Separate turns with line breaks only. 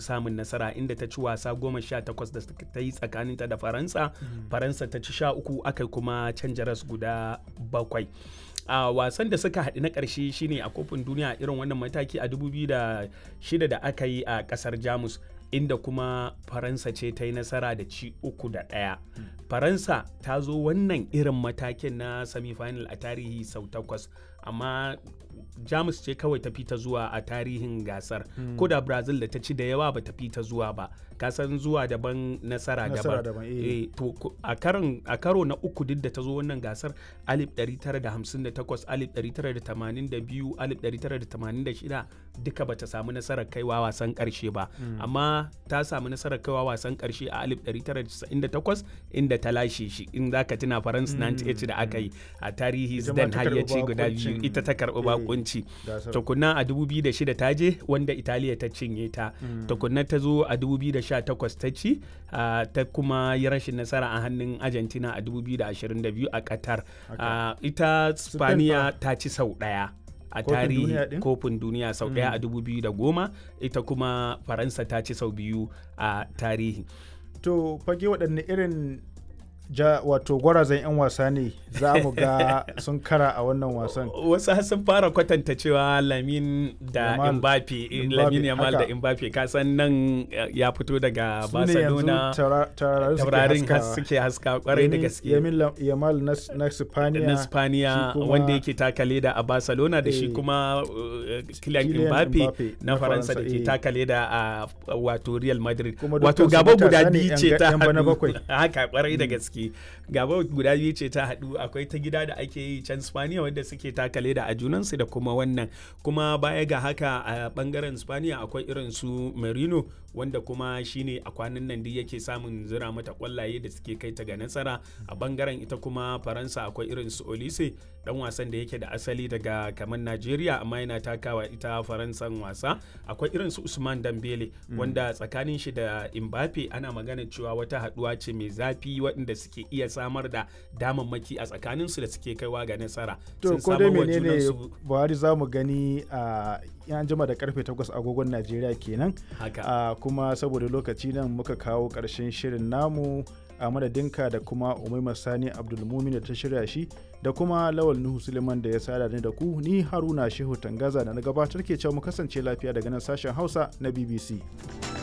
samun nasara inda ta ci wasa goma sha takwas da ta yi tsakaninta da faransa faransa ta ci sha uku aka kuma canja ras guda bakwai a wasan da suka haɗu na ƙarshe shine a kofin duniya irin wannan mataki a 2006 da aka yi a ƙasar jamus inda kuma faransa ce ta yi nasara da ci uku da ɗaya faransa ta zo wannan irin matakin na semifinal a tarihi sau takwas amma jamus ce kawai ta fita zuwa a tarihin gasar ko da brazil da ta ci da yawa ba ta fita zuwa ba kasan zuwa daban nasara daban e, to a karo na uku duk da ta zo wannan gasar 1958 1982 1986 duka ba ta samu nasarar kaiwa wasan karshe ba amma ta samu nasarar kaiwa wasan karshe a 1998 inda ta lashe shi in za ka tuna faransa 98 da aka yi a tarihi zidane har ya ci guda biyu ita ta karɓi bakunci tukunna a 2006 ta je wanda italiya ta cinye ta tukunna ta zo a 2018 ta ci ta kuma yi rashin nasara a hannun argentina a 2022 a qatar ita spaniya ta ci sau ɗaya a tarihi kofin duniya sau ɗaya a 2010 ita kuma faransa ta ci sau biyu a tarihi
to fage waɗanne irin ja wato gwarazan 'yan wasa ne za mu ga sun kara a wannan wasan
wasu sun fara kwatanta cewa lamin da mbappe lamin yamal da mbappe kasan nan ya fito daga barcelona taurarin suke haska kwarai da gaske
yamal na spaniya
na spaniya wanda yake taka leda a barcelona da shi kuma kylian mbappe na faransa da ke taka leda a wato real madrid wato gaba guda biyu ce ta haka kwarai da gaske gaske gaba guda biyu ce ta haɗu akwai ta gida da ake yi can spaniya wadda suke takale da a junansu da kuma wannan kuma baya ga haka a bangaren spaniya akwai irin su merino wanda kuma shine a kwanan nan duk yake samun zira mata kwallaye da suke kai ta ga nasara a bangaren ita kuma faransa akwai irin su olise dan wasan da yake da asali daga kamar najeriya amma yana takawa ita faransan wasa akwai irin su usman dambele wanda tsakanin shi da mbappe ana magana cewa wata haduwa ce mai zafi waɗanda suke iya samar da damammaki a tsakanin su da suke kaiwa ga nasara
to ko dai menene buhari za mu gani a yan jima da karfe 8 agogon najeriya kenan
haka
kuma saboda lokaci nan muka kawo ƙarshen shirin namu a madadinka da kuma umaima sani abdulmumin da ta shirya shi da kuma lawal nuhu suleiman da ya sada ni da ku ni haruna shehu tangaza da na gabatar ke cewa mu kasance lafiya daga nan sashen hausa na bbc